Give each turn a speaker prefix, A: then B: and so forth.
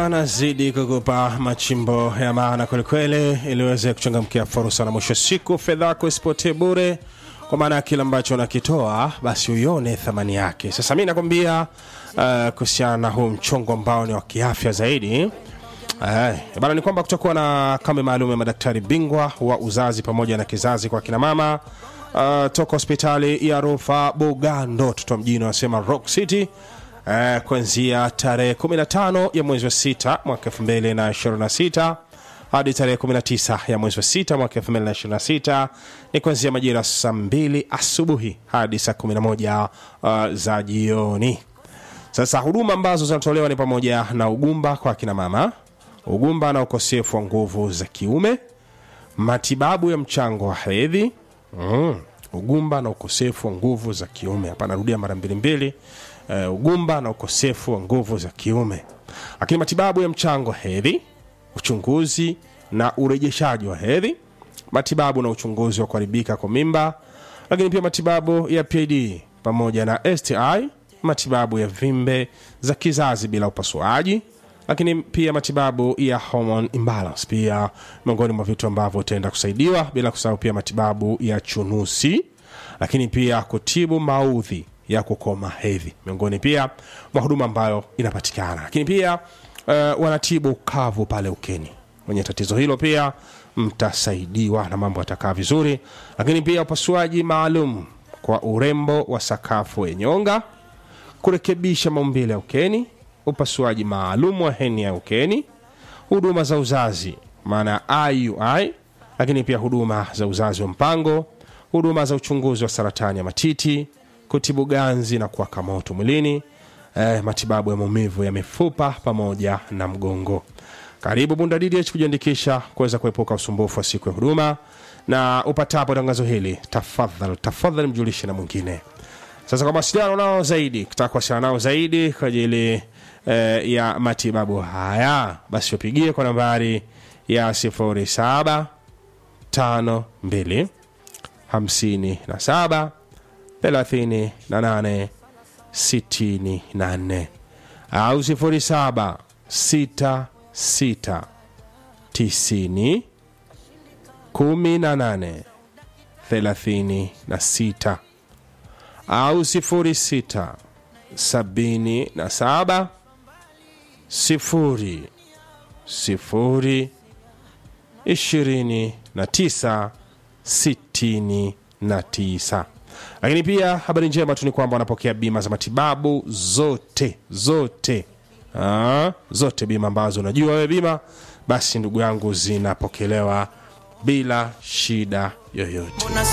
A: nazidi kukupa machimbo ya maana kwelikweli, ili uweze kuchangamkia fursa, na mwisho wa siku fedha yako isipotee bure, kwa maana ya kile ambacho unakitoa basi uione thamani yake. Sasa mi nakwambia uh, kuhusiana na huu mchongo ambao ni wa kiafya zaidi Eh, bana ni kwamba kutakuwa na kambi maalum ya madaktari bingwa wa uzazi pamoja na kizazi kwa kina mama uh, toka hospitali ya Rufa Bugando toto mjini wanasema Rock City uh, kuanzia tarehe 15 ya mwezi wa sita mwaka 2026 hadi tarehe 19 ya mwezi wa sita mwaka 2026 ni kuanzia majira saa 2 asubuhi hadi saa 11 uh, za jioni. Sasa huduma ambazo zinatolewa ni pamoja na ugumba kwa kina mama, ugumba na ukosefu wa nguvu za kiume, matibabu ya mchango wa hedhi mm. ugumba na ukosefu wa nguvu za kiume. Hapa narudia mara mbili mbili, uh, ugumba na ukosefu wa nguvu za kiume, lakini matibabu ya mchango wa hedhi, uchunguzi na urejeshaji wa hedhi, matibabu na uchunguzi wa kuharibika kwa mimba, lakini pia matibabu ya PID pamoja na STI, matibabu ya vimbe za kizazi bila upasuaji lakini pia matibabu ya hormone imbalance pia miongoni mwa vitu ambavyo utaenda kusaidiwa, bila kusahau pia matibabu ya chunusi, lakini pia kutibu maudhi ya kukoma hedhi, miongoni pia mwa huduma ambayo inapatikana. Lakini pia uh, wanatibu kavu pale ukeni, mwenye tatizo hilo pia mtasaidiwa na mambo yatakaa vizuri. Lakini pia upasuaji maalum kwa urembo wa sakafu ya nyonga, kurekebisha maumbile ya ukeni upasuaji maalum wa heni ya ukeni, huduma za uzazi maana ya IUI, lakini pia huduma za uzazi wa mpango, huduma za uchunguzi wa saratani ya matiti, kutibu ganzi na kuwaka moto mwilini, eh, matibabu ya maumivu ya mifupa pamoja na mgongo. Karibu Bunda DDH kujiandikisha kuweza kuepuka usumbufu wa siku ya huduma, na upatapo tangazo hili, tafadhali tafadhali mjulishe na mwingine. Sasa kwa mawasiliano nao zaidi, kutaka kuwasiliana nao zaidi kwa ajili eh, ya matibabu haya, basi wapigie kwa nambari ya 07 52 57 38 64 au 07 66 90 18 36 au 06 77 sifuri sifuri ishirini na tisa sitini na tisa. Lakini pia habari njema tu ni kwamba wanapokea bima za matibabu zote zote, Aa, zote bima ambazo unajua wewe bima, basi ndugu yangu zinapokelewa bila shida yoyote.